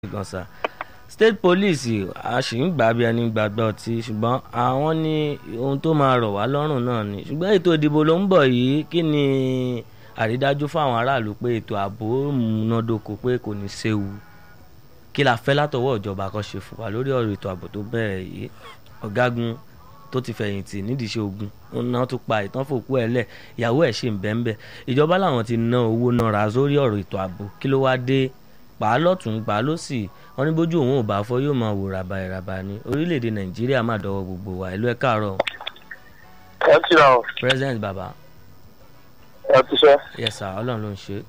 gan sa state police a sì ń gbà bí ẹni gbàgbọ́ ọtí ṣùgbọ́n àwọn ní ohun tó máa rọ̀ wá lọ́rùn náà ni ṣùgbọ́n ètò ìdìbò ló ń bọ̀ yìí kí ni àrídájú fáwọn aráàlú pé ètò ààbò múnádóko pé kò ní séwu kí la fẹ́ látọwọ́ ìjọba kan ṣe fún wa lórí ọ̀rọ̀ ètò ààbò tó bẹ̀rẹ̀ yìí ọ̀gágun tó ti fẹ̀yìntì nídìí iṣẹ́ ogun náà tún pa ìtàn fòkú ẹ̀ lẹ̀ ìyàwó ẹ̀ ṣì ń bẹ́ẹ̀ bẹ́ẹ̀ ìjọba làwọn ti ná owó náà ra sórí ọ̀rọ̀ ètò ààbò kí ló wá dé pa á lọ́tún pa á lọ́sì wọn ní bójú òun ò bá fọ́ yóò máa wò ràbà ìràbà ni orílẹ̀-èdè nàìjíríà má dọwọ́ gbogbo wa ìlú ẹ̀ káàárọ̀ ẹ ti ra o president baba ẹ ti sẹ yes sir ọlọ́run ló ń ṣe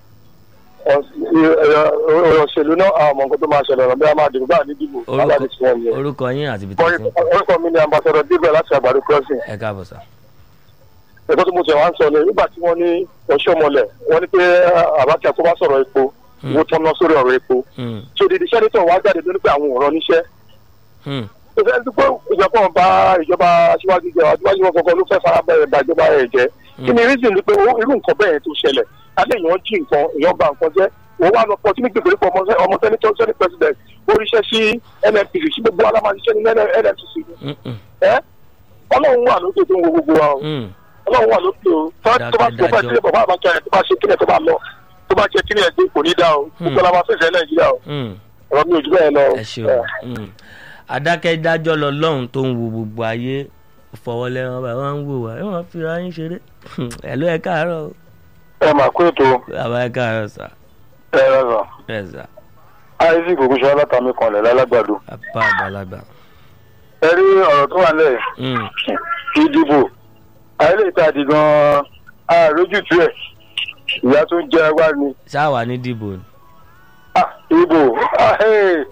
ọ̀rọ̀ òṣèlú náà àwọn ọmọ nǹkan tó máa ṣẹlẹ̀ ọ̀rọ̀ bí a máa dìbò bá ní dìbò bá ní tiwọn yẹn. orúkọ yín àti ibi tó ti ń pè orúkọ mi ni ambassadọ dìbò láti àgbàdo crossing ẹ káàbọ̀ sà ẹ̀kọ́ tó mo tẹ̀ wá ń sọ ni nígbà tí wọ́n ní ọ̀ṣọ́mọlẹ̀ wọ́n ní pé àbákẹ́ tó bá sọ̀rọ̀ epo owó tó ná sórí ọ̀rọ̀ epo Hmm, tí odidi sẹ́nitọ̀ wá jáde lórí pé àwọn ò rán níṣẹ́ hmm, tó fẹ́ dúpẹ́ ìjọba ọba ìjọba aṣíwájú jẹ aṣíwájú wọn kọ̀ọ̀kan ló fẹ́ fara bẹ̀rẹ̀ ba ìjọba rẹ̀ jẹ́ kí ni reason ni pé owó- irú nǹkan bẹ́ẹ̀ tó ṣẹlẹ̀ alẹ́ èèyàn jí nǹkan èèyàn ba nǹkan jẹ́ òun wà lọ pọ̀ tí ní gbèsè pọ̀ ọmọ sẹ́nitọ́ sẹ́nit president oríṣẹ́ sí nnpc sí gbogbo alámàṣiṣẹ́ ní nnpc hmm, hmm, ẹ́ ọlọ́run wà lókè tó ń wo gbogbo wa o hmm. ọlọ́run wà lókè o tó bá tó bá tó bá sílẹ̀ bàbá àbájá yẹn tó bá ṣe kílẹ̀ tó bá lọ tó bá jẹ kílẹ̀ dé kò ní dá o gbogbo la máa fẹsẹ̀ nàìjíríà o hmm. ọ̀rọ̀ mi ò jù bẹ́ẹ̀ lọ o. ẹ ṣeun hmm. adákẹ́dájọ́ lọ lọ́hùn tó ń wo gbogbo ayé fọwọ́lẹ́rán bá wọn ń wò wá ẹ wọn fi ra yín ṣeré ẹ ló ẹ káàárọ̀ o. ẹ mà kó ètò bàbá ẹ káàárọ̀ sà ẹ rẹ ẹ sà isaac ogunṣọ alátàmì kanlẹ̀ lálágbàdo bàbá àgbàlagbà. ẹ rí ọ̀rọ̀ tó wà lẹ̀ Hmm, ìdìbò ayẹlẹ ìtàdí gan-an àrójútu ẹ̀ ìyá tó ń jẹ wá ni ṣáà wà ní dìbò ni. Ah, ìbò ah, hey,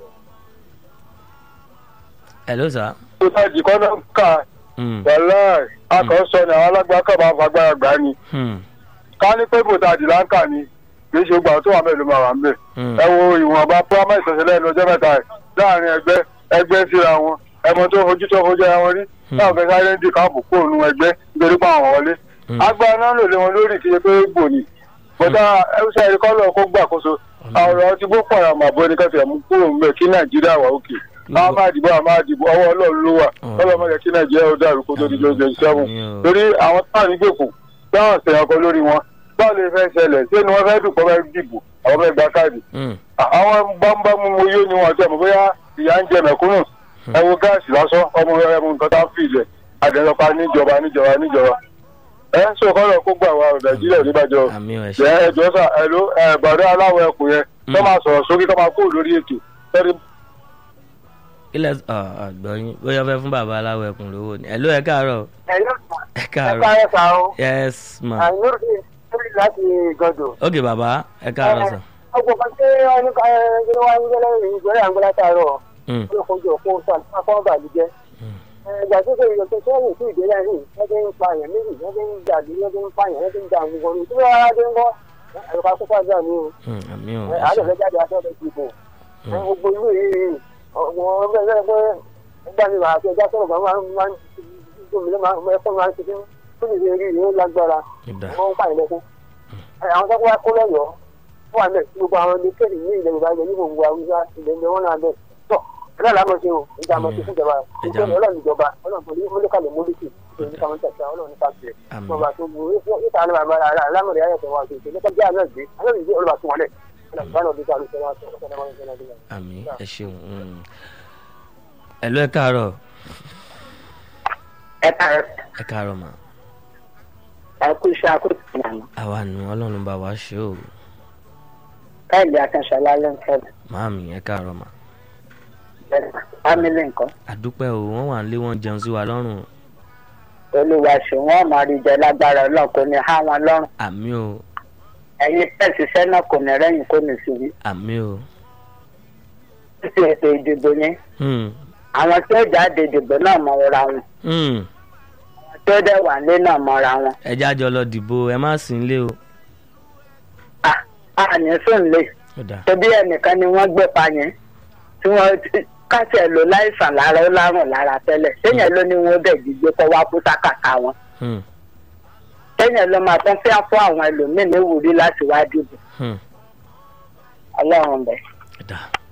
ẹ ló sà. tó tàdí kọ́nà ká Hmm, wàhálà akọ̀ọ́sọ ni àwọn alágbá kọ̀ máa fagbára gbà ni hmm, ká ní pé bò tàdí láǹkà ni kì í ṣe gbà tó wà mẹ́rin ló máa wà ń bẹ̀. hmm, ẹ wo ìwọ̀nba pọ́nmọ́ ìṣẹ̀ṣẹ̀ lẹ́nu ọjọ́ mẹ́ta ẹ̀ láàrin ẹgbẹ́ ẹgbẹ́ síra wọn ẹmọ tó fojú tó fojú ara wọn rí táwọn fẹ́ sáré ń di káàbù kó òun ẹgbẹ́ nítorí pé àwọn wọlé. hmm. agbára náà lò lé wọn lórí kí ṣe pé gbò ní. bọ́dá ẹ̀ṣẹ̀ ẹ̀rí kọ́lọ̀ kó gbàkóso ọ̀rọ̀ ti boko haram àbọ̀ ní kẹfì ẹ̀mú kúrò ń bẹ̀ kí nàìjíríà wà òkè. a máa dìbò a máa dìbò ọwọ́ ọlọ́run ló wà kọ́lọ́ mọ̀ kí nàìjíríà ó dàrú kó tó di lóṣù sẹ́wọ̀n Àmín o. torí àwọn táwọn nígbèkùn táwọn ṣèyàn kan lórí wọn báwo lè fẹ́ ṣẹlẹ̀ ṣé ni wọ́n fẹ́ dùn kọ́ fẹ́ dìbò àwọn fẹ́ gba káàdì Hmm, àwọn bámbámú mo yé ni wọn tẹ mọ bóyá ìyá ń jẹ mẹ̀kúnnù ẹ wo gáàsì lásán ọmọ ẹ mú nǹkan tá a fi ilẹ̀ àdẹnọpa níjọba níjọba níjọba ẹ ń sọ kọlọ kó gbà wá nàìjíríà níbàjọ àmì ẹ̀ jẹ ṣe. ẹjọ sà ẹ ló ẹ gbàdúrà aláwọ ẹkùn yẹn tó máa sọ̀rọ̀ sókè tó máa kó lórí ètò tẹrí ilẹ̀ àgbọ̀yìn bóyá fẹ́ fún bàbá aláwọ̀ ẹkùn lówó ni. ẹ ló ẹ káàárọ̀ o. ẹ̀yọ́ ẹ ẹ káàárọ̀. káyọ̀ sá o yes ma. àìnúrò lórí láti gọdọ̀. ok bàbá ẹ káàárọ̀ sà. ọgbọ̀n kan tí wọ́n ní ká ẹgbẹ́ wa ń gbẹ́lẹ́ ìgbẹ́lẹ́ àgbẹ̀lá tààrọ̀ Hmm, ló fojú òkun sàkọ́ bàlújẹ́. ìgbà tó ṣe ìyọ̀tọ̀ sẹ́yìn sí ìdílé yìí wọ́n ti ń pa àyàn méjì wọ́n ti ń jà bí wọ́n ti ń pa àyàn wọ́n ti ń jà gbogbo ní tí wọ́n á dé ń kọ́ ẹ̀rọ ká kókó àgbà mi o hmm, àmì ò ẹ àádọ́ ṣe. fẹ́ jáde aṣọ ọ̀dọ̀ ìbò gbogbo ìlú yìí ọ̀gbọ̀n ọgbẹ́ ẹgbẹ́ pé nígbà mi máa fi ẹja sọ̀rọ̀ máa ń máa ń gómìnà máa ń ẹ̀fọ́ máa ń ṣe fún tó lè rí ìlú lágbára ìdá wọ́n ń pààyàn lẹ́kún. àwọn tó wá kó lọ́yọ̀ọ́ wọ́n wà mẹ́ gbogbo àwọn ilé kéde ní ilẹ̀ yorùbá ilẹ̀ níbo gbogbo àwùjọ ilẹ̀ ilẹ̀ wọn náà bẹ̀. tọ́ ẹ̀rọ àlámọ̀ ṣe o ìjà àmọ̀ ṣe fún ìjọba Ìjà ìjọba ọlọ́run ìjọba ọlọ́run tó ní mọ́lẹ́kàlẹ̀ mọ́lẹ́kì ìjọba ìjọba ìjọba ọlọ́run nípa bẹ̀rẹ̀ Àmín. bọ́ba tó bu ìta ní bàbá rà lámọ̀ rẹ̀ ayẹ̀tẹ̀ wa ṣe nípa bí àná gbé àná ìgbé olùbà tó wọlé àmì ẹ ṣeun. hmm. ẹ ló ẹ káàárọ̀ ẹ káàárọ̀ ẹ káàárọ̀ mà. ẹ kú iṣẹ́ àkókò ìlànà àwa nù ọlọ́run bá wa ṣe o. káìlì akínṣọlá ló ń fẹ́ màámi ẹ káàárọ̀ mà. fámílì nǹkan àdúpẹ́ o wọ́n wà nílé wọn jẹun sí wa lọ́rùn. olúwa ṣe wọn máa rí jẹ lágbára ọlọ́run kò ní há wọn lọ́rùn àmì o ẹ̀yin pẹ̀sìṣẹ́ náà kò ní rẹ́yìn kò ní síbi àmì o. títí ètò ìdìbò yẹn Hmm, àwọn tí ó jáde ìdìbò náà mọ̀ra wọn hmm. àwọn tí ó dẹ̀ wà nílé náà mọ̀ra wọn ẹ jájọ lọ dìbò ẹ má sí nílé o. À- àní sùn lè ó dà tóbi ẹnìkan ni wọ́n gbé pa yẹn tí wọ́n kásẹ̀ lò láìsàn lára ó lárùn lára tẹ́lẹ̀ téèyàn ló ní wọn ó dẹ̀ gbígbé kọ́ wá kú sákàtà wọn Hmm, téèyàn ló máa tún fẹ́ fún àwọn ẹlòmíín ní ìwúrí láti wá dìbò hmm. ọlọ́run bẹ̀. ó dà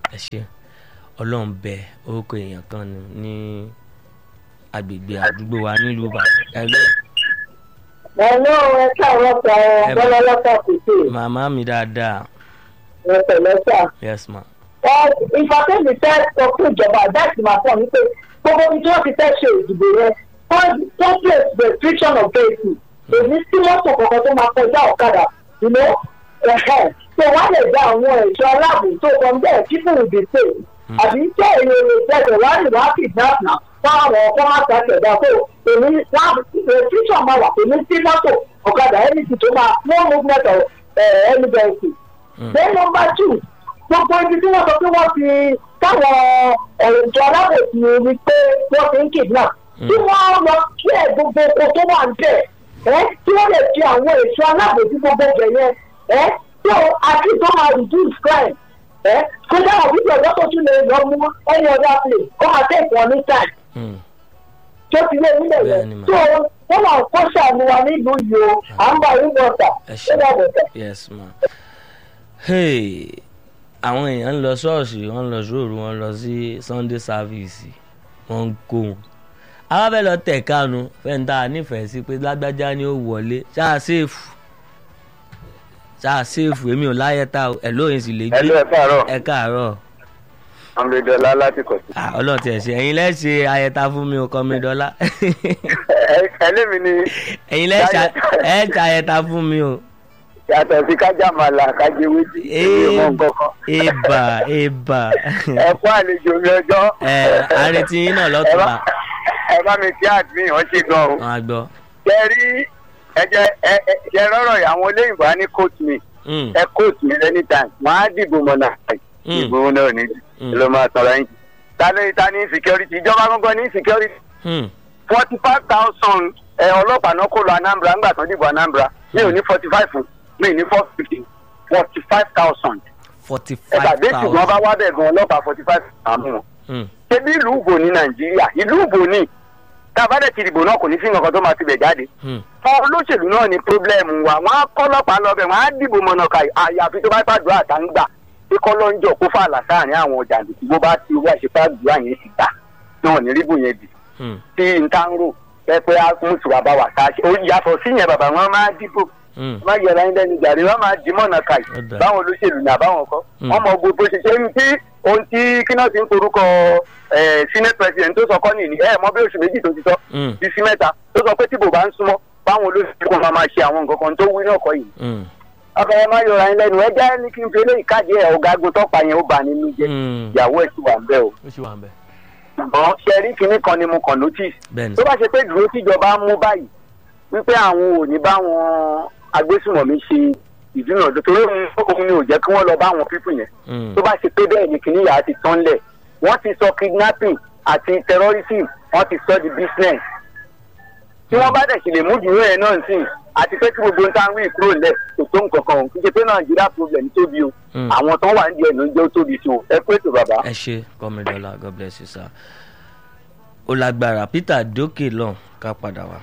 ẹ ṣe ọlọ́run bẹ orúkọ èèyàn kan ni ní agbègbè àdúgbò wa nílùú ìbàdàn ẹgbẹ́ Hello, ẹ káàárọ̀ sọ Ẹ- bọ́lá lọ́sà kùtù. màmá mi dáadáa Ẹ pẹ̀lẹ́ sà. yes ma Ẹ ìfàkẹ́jì fẹ́ sọ fún ìjọba àdáàtì máa fọ̀ wípé gbogbo ibi tí wọ́n ti fẹ́ ṣe ìdìbò yẹn wọ́n tó place restriction of vehicle. Èmi sí mọ́tò kankan tó máa kọjá ọ̀kadà. You know? Ẹ̀hẹ̀. So wọ́n lè gba àwọn ẹ̀ṣọ́ aláàbò tó kọ bẹ́ẹ̀ people will be safe. Àbí tí èrè ìgbẹ́jọ̀ wá ní wá kidnap náà fáwọn ọkọ̀ máa ta ṣẹ̀dá tó èmi wá restriction máa wà èmi sí mọ́tò ọ̀kadà anything tó máa no movement of uh, any vehicle. then number two gbogbo ibi tí wọ́n sọ pé wọ́n ti táwọn ẹ̀rọ alábòsí ni pé wọ́n ti ń kidnap tí wọ́n lọ kí ẹ̀ gbogbo oko tó wà ń bẹ̀ ẹ́ tí wọ́n lè fi àwọn èso alábòsí gbogbo bẹ̀ yẹn ẹ́ tó àti tó máa reduce crime ẹ́ kó dáhùn bí ìjọba tó tún lè lọ mú any other place kó máa take one ní time Hmm. tó ti lé nílẹ̀ Bẹ́ẹ̀ni yẹn mà. tó wọ́n máa kó ṣàánú wa nílùú yìí o à ń bá yín bọ̀tà Ẹ ó ṣé. dàbọ̀ tẹ̀. yes ma hey àwọn èèyàn ń lọ ṣọ́ọ̀ṣì wọ́n ń lọ sóòrù wọ́n ń lọ sí sunday service wọ́n ń kó wọn àwọn fẹ́ lọ tẹ̀ kánu fẹ́ǹtà nífẹ̀ẹ́ sí pé lágbájá ni ó wọlé ṣáà séèfù ṣáà séèfù èmi ò láyé tá ẹ̀ lóyìn sì lè ẹ ló gbé ẹ káàárọ̀ ẹ káàárọ̀ amúlẹ̀dọ́lá láti kọ̀ sí. Ah, ọlọ́run tiẹ̀ ṣe ẹ̀yin lẹ́ṣẹ̀ ayẹta fún mi ò kọ́ mi dọ́là ẹlẹ́mi ni ẹ̀yin lẹ́ṣẹ̀ ẹ̀ ṣe ayẹta fún mi o. yàtọ̀ sí kájà màlà kájẹ wéjì èmi ò mọ nǹkan kan. eba eba ẹ kú àlejò mi ọjọ́. ẹ àrètí yín náà ẹ lọ́tùnba bá ẹ bá mi kí àdmí hàn ṣe gan o. wọn á gbọ́. ṣe rí ẹ jẹ ẹ ẹ ṣe rọrọ yìí àwọn olóyìnbó á ní coat me Mm, ẹ coat me anytime wọn á dìbò mọ náà Mm. ìbò náà ní Mm. ló máa tọrọ yín. ta ló ta ní security ìjọba gbọ́ngàn ní security mm, forty five thousand ẹ ọlọ́pàá náà kó lọ anambra ńgbà tán dìbò anambra mi ò ní forty five fún mi ò ní four fifty forty five thousand forty ẹ̀ka five bẹ́ẹ̀ ṣùgbọ́n bá thousand. wá bẹ̀ gan ọlọ́pàá forty five àmú wọn. Mm, ṣebí ìlú ìbò ní nàìjíríà ìlú ìbò ní tá a bá dẹ̀ ti dìbò náà kò ní sí nǹkan tó máa ti bẹ̀ jáde. mm, fún olóṣèlú náà ní pírọ́blẹ́mù wa wọ́n á kọ́ ọlọ́pàá lọ́bẹ̀ wọ́n á dìbò mọ̀nà ká àyàfi tó bá pàdúrà àtàǹgbà tí kọ́lọ́ńjọ kó fàlà sáàrin àwọn jàǹdùkú bó bá ti wá ìṣèpàdúrà yẹn ti gbà náà ní ríbù yẹn bì mm, tí n ta ń rò pẹpẹ àkúnṣùwà bá wà ká ṣe ó yàtọ̀ sí yẹn bàbá wọn máa dìbò mm. má yẹra ń lẹ́nu jàre wọn máa dì mọ̀nà ká Ó dáa. báwọn olóṣèlú ní àbáwọn kọ́ Mm. wọn mọ gbogbo ṣiṣẹ́ ní tí ohun tí kíná ti ń korúkọ senate president tó sọ kọ́ nìyí ẹ mọ bí oṣù méjì tó ti sọ Mm. bí sí mẹ́ta tó sọ pé tíbò bá ń súnmọ́ báwọn olóṣèlú kan máa máa ṣe àwọn nǹkan kan tó wí náà kọ́ yìí Mm, ọkọ ẹ má yọra ń lẹ́nu ẹ jẹ́ ní kí n fi eléyìí káàdì ẹ̀ ọ̀gágun tọ́pa yẹn ó bà nínú jẹ́ mm. ìyàwó ẹ̀ ti wà ń bẹ́ o ó ṣì wà ń bẹ̀. ṣùgbọ́n ṣẹ́rí kinní kan ni mo kàn notice bẹ́ẹ̀ni tó bá ṣe pé dúró tíjọba mú báyìí wípé àwọn ò ní bá wọn agbésùnmọ̀mí ṣe ìdúnàdó torí òun ni ò jẹ́ kí wọ́n lọ bá àwọn pípù yẹn Mm, tó bá ṣe pé bẹ́ẹ̀ ni kìíní yàrá ti tán lẹ̀ wọ́n ti sọ kidnapping àti terrorism wọ́n ti sọ di business tí wọ́n bá dẹ̀ sì lè mú dúró yẹn náà sí àti pé kí gbogbo nǹkan wí kúrò lẹ̀ kò tó nǹkan kan kì í ṣe pé nàìjíríà problem tóbi o Mm. àwọn tó wà nídìí ẹ̀ ló ń jẹ́ ó tóbi sí o ẹ pé ètò bàbá. ẹ ṣe kọ́mídọ́là god bless you sir. ó lágbára peter dókè lọ́n ká padà wá.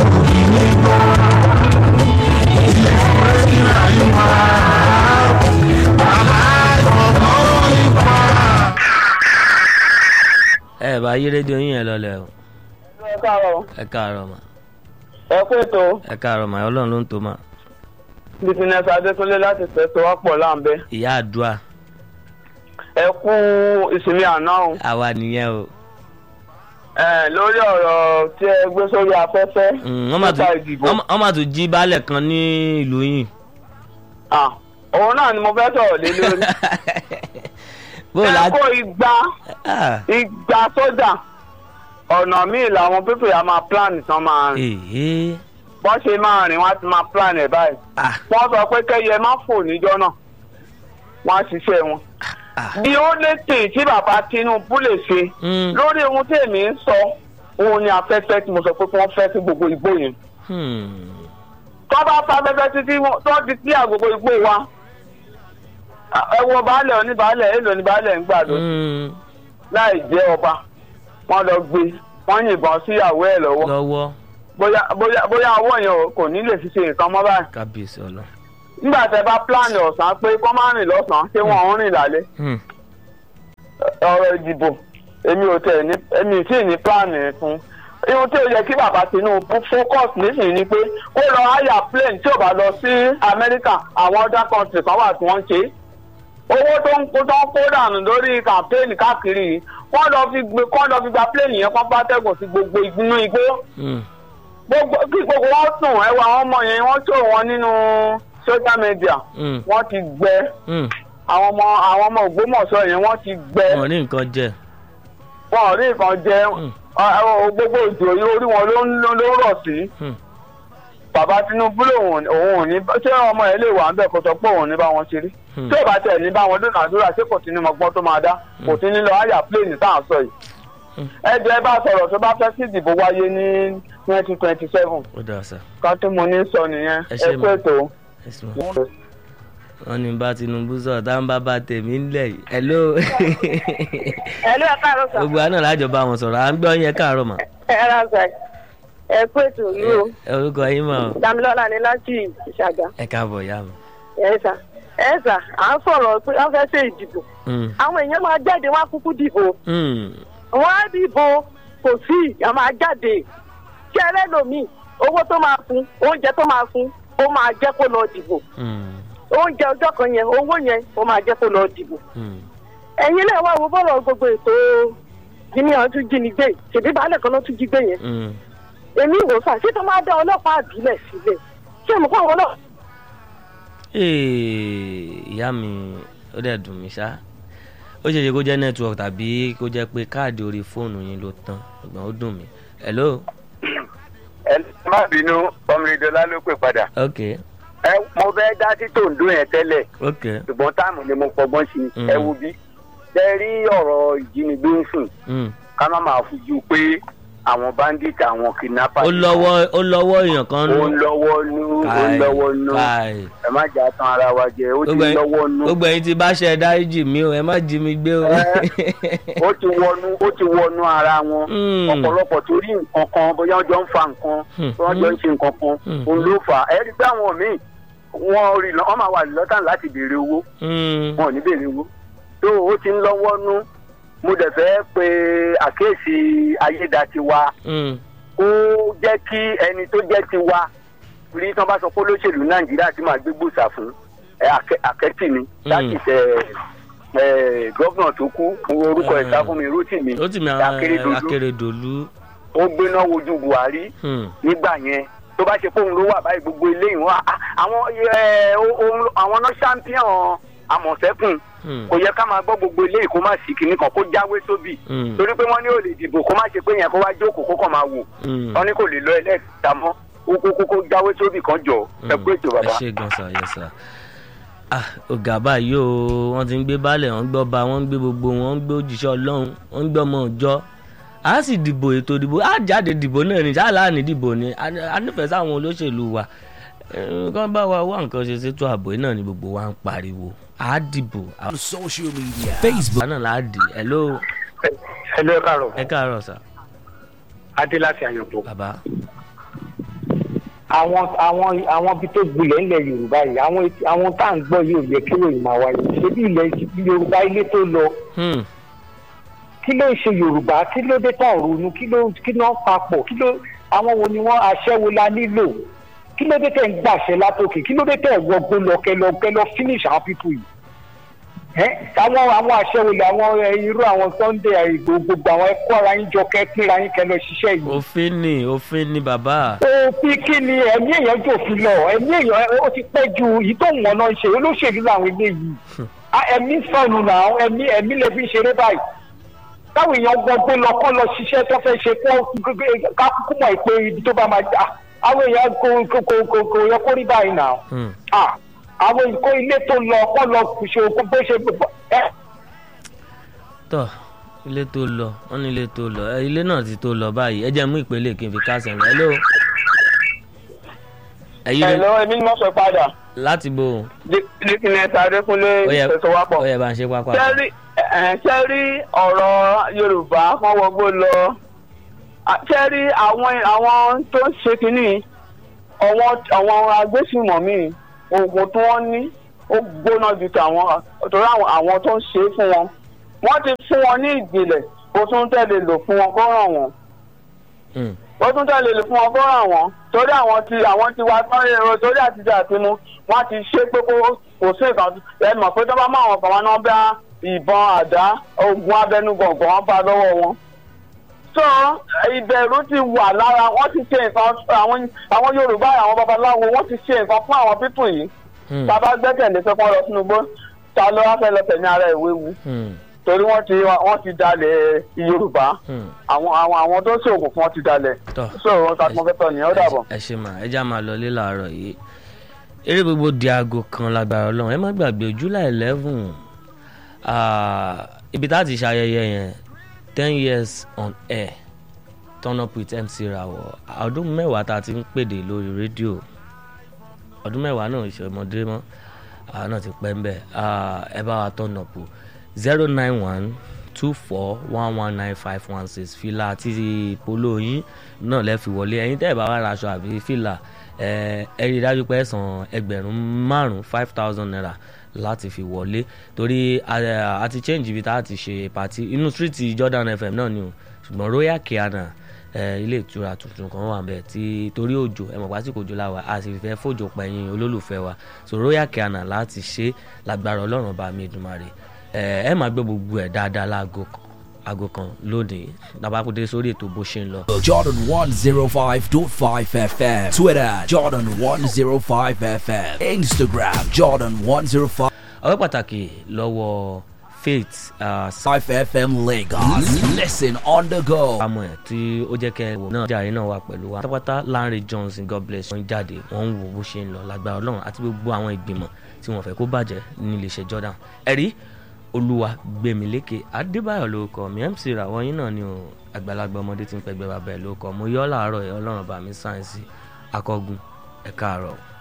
ẹ bá yí rédíò yín yẹn lọlẹ o ẹ káàárọ̀ ẹ káàárọ̀ mà ẹ kú ètò ẹ káàárọ̀ mà ọlọ́run ló ń tó mà bísínẹ́sì adékúnlé láti fẹsọ̀wọ́pọ̀ láǹbẹ́ ìyá àdúrà ẹ kú ìsinmi àná o àwa nìyẹn o ẹ lórí ọ̀rọ̀ tí ẹ gbé sórí afẹ́fẹ́ Mm, wọ́n mà tún- nípa ìdìbò wọ́n mà- wọ́n mà tún jí baálẹ̀ kan ní ìlú yìí Ah, òun náà ni mo fẹ́ sọ̀rọ̀ lé lórí bó o ẹ láti. kó igba Ah, igba sójà ọ̀nà míì làwọn pípé a máa plan tán máa rìn èhé bọ́n ṣe máa rìn wọ́n á ti máa plan ẹ̀ báyìí ah wọ́n sọ pé kẹ́yẹ má fò níjọ́ náà wọ́n á ṣiṣẹ́ wọn. ah bí ó lè tè tí bàbá tinubu lè ṣe mm, lórí ohun tí èmi ń sọ òun ni afẹ́fẹ́ tí mo sọ pé kí wọ́n fẹ́ sí gbogbo igbó yẹn. hmm, tó bá fa afẹ́fẹ́ títí wọn- tó ti tí àgbogbo igbó wa ẹ wo baálẹ̀ oníbaálẹ̀ èlò oníbaálẹ̀ ń gbà ló mm, láì jẹ́ ọba wọ́n lọ gbé wọ́n yìnbọn síyàwó ẹ̀ lọ́wọ́ lọ́wọ́ bóyá bóyá bóyá ọwọ́ yẹn ò- kò ní lè fi ṣe nǹkan mọ́ báyìí kábíyèsí ọlọ. nígbà tẹ bá pílánì ọ̀sán pé kọ́ máa rìn lọ́sàn-án ṣé wọ́n ń rìn lálẹ́ Hmm, ọ̀rọ̀ ìdìbò èmi ò tẹ̀ ní èmi tí ì ní pílánì fún ihun tí ó yẹ kí bàbá Tinubu focus nísìnyí ni pé kó lọ hire plane tí ò bá lọ sí Amẹ́ríkà àwọn other country kan wà tí wọ́n ń ṣe owó tó ń kó tó ń kó dànù lórí campaign káàkiri yìí wọ́n lọ fi gbé kọ́ lọ fi gba plane yẹn kọ́ bá tẹ̀gùn sí gbogbo ìgbínú igbó Hmm. gbogbo kí gbogbo wọn sùn ẹwà àwọn ọmọ yẹn wọ́n tó wọn nínú social media Hmm. wọ́n ti gbẹ Hmm. àwọn ọmọ àwọn ọmọ Ògbómọ̀ṣọ́ yẹn wọ́n ti gbẹ wọn ò ní nǹkan jẹ. wọn ò rí nǹkan jẹ Hmm. ọ- ọ- gbogbo ìjò yìí orí wọn ló ń ló ń rọ̀ sí Hmm. bàbá Tinubu lòun òun ò ní ṣé ọmọ ẹ lè wà ń bẹ̀ kó sọ pé òun ò ní bá wọn ṣeré Hmm. tí ò bá tẹ̀ ní bá wọn dúnàdúrà ṣé kò sí ní mọ̀gbọ́n tó máa dá kò sí ní lọ àyà pléènì tá à ń sọ yìí Hmm. ẹ jẹ́ bá sọ̀rọ̀ tó bá fẹ́ kí ìdìbò wáyé ní twenty twenty seven ó dáa sá. kan tí mo ní sọ nìyẹn Ẹ ẹ ṣé kú ma. ètò. ẹ sì mọ. wọn ní bá Tinubu sọ̀rọ̀ tá n bá bá tèmi ńlẹ̀ yìí. hello. ẹ ló ẹ káàárọ̀ sà gbogbo àná lájọ bá wọn sọ̀rọ̀ à ń gbọ́ yẹn káàárọ̀ mà. ẹ rà sà ẹ kú ètò yìí o ẹ orúkọ yín mọ̀ ọ́. Dámilọ́lá ni láti ìṣàgà ẹ káàbọ̀ yá mi. ẹ sà ẹ sà à ń sọ̀rọ̀ pé wọ́n fẹ́ ṣe ìdìbò Hmm. àwọn èèyàn máa jáde wọ́n á kúkú dìbò Hmm. wọ́n á dìbò kò sí ìyá máa jáde kí ẹlẹ́lòmíì owó tó máa fún oúnjẹ tó máa fún ó máa jẹ́ kó lọ dìbò Hmm. oúnjẹ ọjọ́ kan yẹn owó yẹn ó máa jẹ́ kó lọ dìbò Hmm. ẹ̀yin náà wá wo bọ́ọ̀lù gbogbo ètò jíní àwọn tún jí ni gbé ṣèbí baálẹ̀ kan ló tún jí gbé yẹn Hmm. èmi wò fà ṣé tó máa dá ọlọ́pàá àbílẹ̀ sílẹ̀ ṣé mo kọ́ àwọn náà Ee, ìyá mi ó dẹ̀ dùn mí ṣá ó ṣeé ṣe kó jẹ́ network tàbí kó jẹ́ pé káàdì orí fóònù yín ló tán ṣùgbọ́n ó dùn mí. hello. ẹ má bínú ọmọdéjọlá ló pè padà ok ẹ mo fẹ́ dá sí tòǹdó yẹn tẹ́lẹ̀ ok ṣùgbọ́n táàmù ni mo fọgbọ́n sí Mm. ẹ wo bí ṣe rí ọ̀rọ̀ ìjínigbé ń sìn Hmm. ká má máa fojú pé àwọn bandit àwọn kidnappers ó lọ́wọ́ ó lọ́wọ́ èèyàn kan ó ń lọ́wọ́ nú ó ń Káì, lọ́wọ́ nú káì. ẹ má jà tán ara wa jẹ ó ti Gbogbo ń ẹ̀yin- lọ́wọ́ nú gbogbo ẹ̀yin tí bá ṣe dáríjì mí o ẹ má jí mi gbé o. ó ti wọnú ó ti wọnú ara wọn Mm. ọ̀pọ̀lọpọ̀ torí nǹkan kan bóyá wọ́n jọ ń fa nǹkan Hmm. bóyá wọ́n jọ ń ṣe nǹkan kan Hmm. òun ló fà á ẹ rí i pé àwọn míì wọ́n rí lọ wọ́n máa wà lọ́tàn láti béèrè owó Hmm. wọn ò ní béèrè owó tó ó ti ń lọ́wọ́ nú mo dẹ̀ fẹ́ pe àkíyèsí ayédatiwa Hmm. kó jẹ́ kí ẹni tó jẹ́ tiwa rí tí wọ́n bá sọ pé olóṣèlú nàìjíríà ti máa gbé gbòòsà fún ẹ, Àkẹ́- àkẹ́tì ni láti ṣe gọ́vnà tó kú orúkọ ẹ̀ sá fún mi rotimi ó tì mí Akérédolú akérèdọ́lù. ó gbéná wojú buhari Hmm. nígbà yẹn tó bá ṣe fóun ló wà báyìí gbogbo ilé ìwọ̀n àwọn ẹ, ó- ó- àwọn náà champion àmọ̀tẹ́kùn Hmm. kò yẹ ká máa gbọ́ gbogbo ilé ìkó má sí kinní kan kó jáwé sóbì Hmm. torí pé wọ́n ní ò lè dìbò kó má ṣe pé yẹn kó wá jókòó kó kàn máa wò Hmm. wọ́n ní kò lè lọ ẹlẹ́ẹ̀ta mọ́ kó kó kó kó jáwé sóbì kan jọ ẹ kú ètò ẹ bàbá. ṣe gan sa yẹ sa ah ọ̀gá báyìí o wọ́n ti ń gbé baálẹ̀ wọ́n ń gbọ́ ba wọ́n ń gbé gbogbo wọn ń gbé òjíṣẹ́ ọlọ́run wọ́n ń gbé ọmọ ọjọ́ a sì dìbò ètò ìdìbò a jáde dìbò náà ní sáà ní dìbò ni a a nífẹ̀ẹ́ sáwọn olóṣèlú wa Eh, kán bá wa wá nǹkan ṣe sétò ààbò yìí náà ni gbogbo wa ń pariwo a dìbò a social media facebook náà là á dì hello ẹ lọ káàárọ̀ ẹ káàárọ̀ sà adé láti àyànfò. bàbá àwọn àwọn àwọn ibi tó gbilẹ̀ ńlẹ̀ yorùbá yìí àwọn etí- àwọn tá à ń gbọ́ yìí ò yẹ kí ròyìn máa wáyé ṣebí ilẹ̀ yorùbá ilé tó lọ Hmm. kí ló ń ṣe yorùbá kí ló dé tán ronú kí ló kí ló ń papọ̀ kí ló àwọn wo ni wọ́n aṣẹ́wó la nílò kí ló dé tẹ̀ ń gbàṣẹ látòkè kí ló dé tẹ̀ wọgbó lọ kẹlọ kẹlọ finish àwọn pípù yìí ẹ àwọn àwọn aṣẹ́wó lè àwọn ẹ, irú àwọn sunday àìgbò gbogbo àwọn ẹkọ ara yín jọ kẹ pínra yín kẹlọ ṣiṣẹ́ yìí òfin ni òfin ni bàbá òfin kí ni ẹ̀mí èèyàn jòfin lọ ẹ̀mí èèyàn ó ti pẹ́ ju èyí tó wọ́n náà ń ṣe olóṣèlú làwọn eléyìí Ah, ẹ̀mí sọnù náà ẹ̀mí ẹ̀mí lè fi ṣeré báyìí táwọn èèyàn gbọgbó lọ kọ́ lọ ṣiṣẹ́ tó fẹ́ ṣe kó ká kúkú mọ̀ pé ibi tó bá máa jà àwọn èèyàn kò kò kò kò kò yẹ kó rí báyìí náà Hmm. Ah, àwọn ìkó ilé tó lọ kọ́ lọ ṣe kó bó ṣe ẹ tọ ilé tó lọ wọn ní ilé tó lọ ẹ, ilé náà ti tó lọ báyìí ẹ jẹ́ mú ìpele kí n fi kásẹ̀ rẹ̀ hello. ẹ̀yin ẹ rẹ̀ lọ ẹbí ni wọ́n sọ padà láti bo dikínẹta adékúnlé ó yẹ ìfẹsọwápọ̀. ó yẹ bá ń ṣe pápá. sẹ́rí sẹ́rí ọ̀rọ̀ yorùbá kan wọgbó lọ sẹ́rí àwọn àwọn tó ń ṣe kínní àwọn àwọn agbésùmọ̀mí oògùn tí wọ́n ní ó gbóná ju tàwọn torí àwọn àwọn tó ń ṣe é fún wọn wọ́n ti fún wọn ní ìjìnlẹ̀ kó tún tẹ̀lé lò fún wọn kó ràn wọ́n Hmm. ó tún tẹ̀lé lò fún wọn kó ràn wọ́n torí àwọn ti àwọn ti wá tán èrò torí àtijọ́ àtinú wọ́n ti ṣe pé kó kò sí nǹkan ẹ mọ̀ pé tó bá máa wọn kàn wá náà bá ìbọn àdá ogun abẹnú gbọ̀ngàn wọn bá lọ́wọ́ wọn so ìbẹ̀rù ti wà lára wọ́n ti ṣe nǹkan àwọn àwọn yorùbá àwọn babaláwo wọ́n ti ṣe nǹkan fún àwọn pípù yìí Hmm. tá a bá gbẹ́kẹ̀lé pé kọ́ lọ sínú igbó ta ló wá fẹ́ lọ tẹ̀mí ara ìwé wu Hmm. torí wọ́n ti wọ́n ti dalẹ̀ yorùbá Hmm. àwọn àwọn àwọn tó ṣoògùn fún wọn ti dalẹ̀ tọ́ so wọn ta tí mo fẹ́ tọ́ nìyẹn ó dàbọ̀. ẹ ṣe mà ẹ já máa lọ lé làárọ̀ yìí eré gbogbo di aago kan lágbára ọlọ́run ẹ má gbàgbé july eleven ibi tá a ti ṣayẹyẹ yẹn ten years on air turn up with mc rawọ ọdún mẹ́wàá tá a ti ń pèdè lórí rédíò ọdún mẹ́wàá náà ìṣọmọdé mọ́ àwọn náà ti pẹ́ ń bẹ̀ ẹ bá wa turn up zero nine one two four one one nine five one six fìlà àti polo yín náà lẹ́ fi wọlé ẹ̀yin tẹ́ ẹ̀ bá wà ra aṣọ àbí fìlà ẹ ẹ rí i dájú pé ẹ san ẹgbẹ̀rún márùn-ún five thousand naira láti fi wọlé torí a- a ti change ibi tá a ti ṣe pàtí inú street Jordan FM náà ni o ṣùgbọ́n Royal Kiana ẹ ilé ìtura tuntun kan wà bẹ́ẹ̀ tí torí òjò ẹ mọ̀ pásíkò òjò láwa a sì fẹ́ fòjò pẹ̀yìn olólùfẹ́ wa so Royal Kiana láti ṣe lágbára Ọlọ́run bá mi Èdùmàrè ẹ ẹ máa gbé gbogbo ẹ̀ dáadáa láago kan aago kan lónìí nàbàkúndé sórí ètò bó ṣe ń lọ. Jordan 105.5 FM. Twitter, Jordan 105 FM. Instagram, Jordan 105 ọ̀rẹ́ pàtàkì lọ́wọ́ faith uh, 5 FM Lagos. Listen on the go. samuel tí ó jẹ́ kẹ́ ẹ wò náà jàre náà wà pẹ̀lú wa pátápátá Lanre Johnson God bless wọ́n jáde wọ́n ń wo bó ṣe ń lọ lágbára ọlọ́run àti gbogbo àwọn ìgbìmọ̀ tí wọ́n fẹ́ kó bàjẹ́ ní iléeṣẹ́ Jordan ẹ̀rí olúwa gbẹ̀mílékè adébáyọ̀ ló kọ́ mi mc ràwọ̀ yín náà ni o àgbàlagbà ọmọdé tí ń pẹ́gbẹ́ bàbá ẹ̀ ló kọ́ mo yọ́ làárọ̀ ẹ̀ ọlọ́run bá mi sáyẹ́nsì akọ́gun ẹ̀ka àárọ̀.